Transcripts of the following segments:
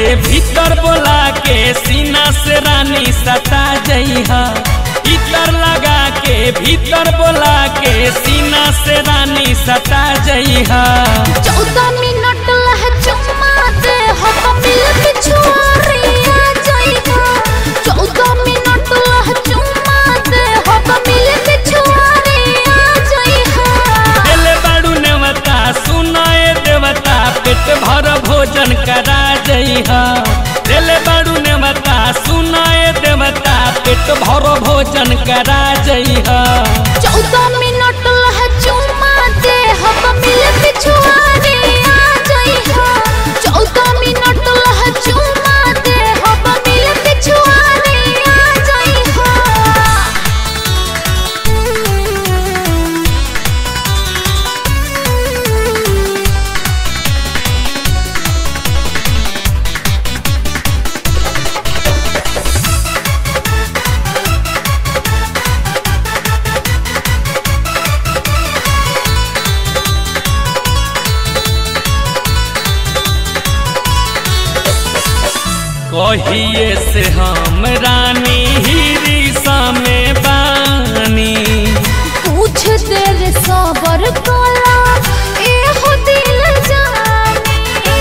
भीतर बोला के सीना से रानी सता जइहा इतर लगा के भीतर बोला के सीना से रानी सता जइहा चौदह मिनट लह चुम्मा दे हम मिल पिछुआरिया जाइगा चौदह मिनट लह चुम्मा दे हम मिल पिछुआरिया जाइगा दिल बाड़ू नेवता सुनाए देवता पेट भर भोजन करा जइहा दिल बाड़ू नेवता सुनाए देवता पेट भर भोजन करा जइहा चौदह मिनट लह चुम्मा दे हम मिल पिछुआरिया जाइगा चौदह मिनट लह चुम्मा दे हम मिल पिछुआरिया जाइगा कहिए से हम रानी हिरिसा में बानी कुछ देर सबर कला एहो दिल जानी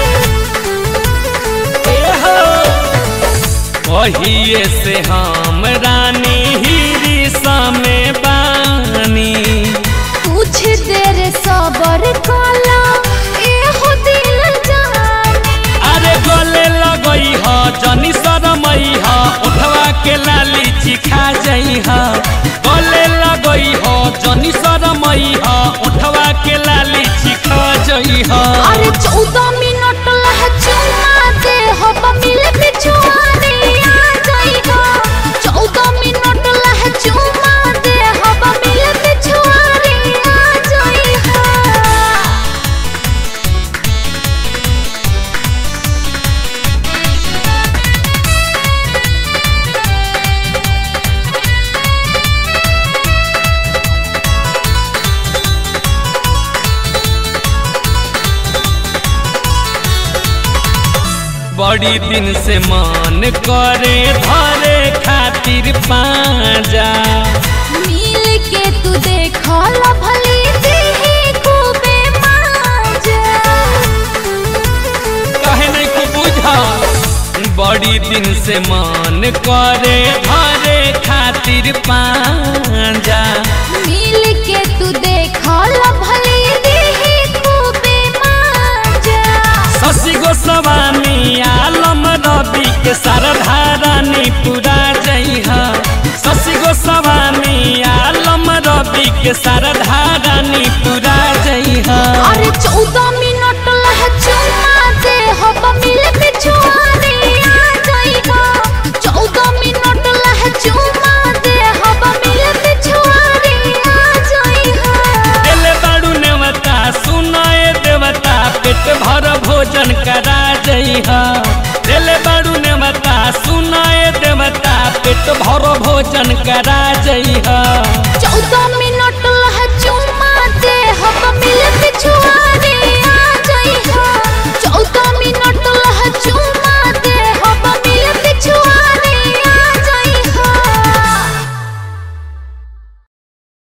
कहिए से हम रानी हिरिसा में बानी कुछ देर सबर कला एहो दिल जानी अरे गले लगई ह जनी शरमई ह उठवा के लाली चिखा जई ह गले लगई ह जनी शरमई ह उठवा के लाली चिखा जई ह अरे चौदह मिनट लह चुम्मा दे हम मिल पिछुआरे आ जाइगा चौदह मिनट लह चुम्मा दे हम मिल पिछुआरे आ जाइगा बड़ी दिन से मन करे धरे खातिर पाजा मिल के तू देखल भली देही खूबे माजा कहे नहीं को बुझा बड़ी दिन से मन करे धरे खातिर पाजा मिल के तू देखल भली देही खूबे माजा शशि गोस्वामी आलम रवि के सरधा रानी पूरा जइहा शशि गोस्वामी आलम रवि के सरधा रानी पूरा जइहा अरे चौदह मिनट लह चुम्मा दे हम मिल पिछुआरे आ जाइगा चौदह मिनट लह चुम्मा दे हम मिल पिछुआरे आ जाइगा दिल बाड़ू नेवता सुनाए देवता पेट भर भोजन करा जइहा दिल बाड़ू नेवता सुनाए देवता पेट भर भोजन करा जइहा चौदह मिनट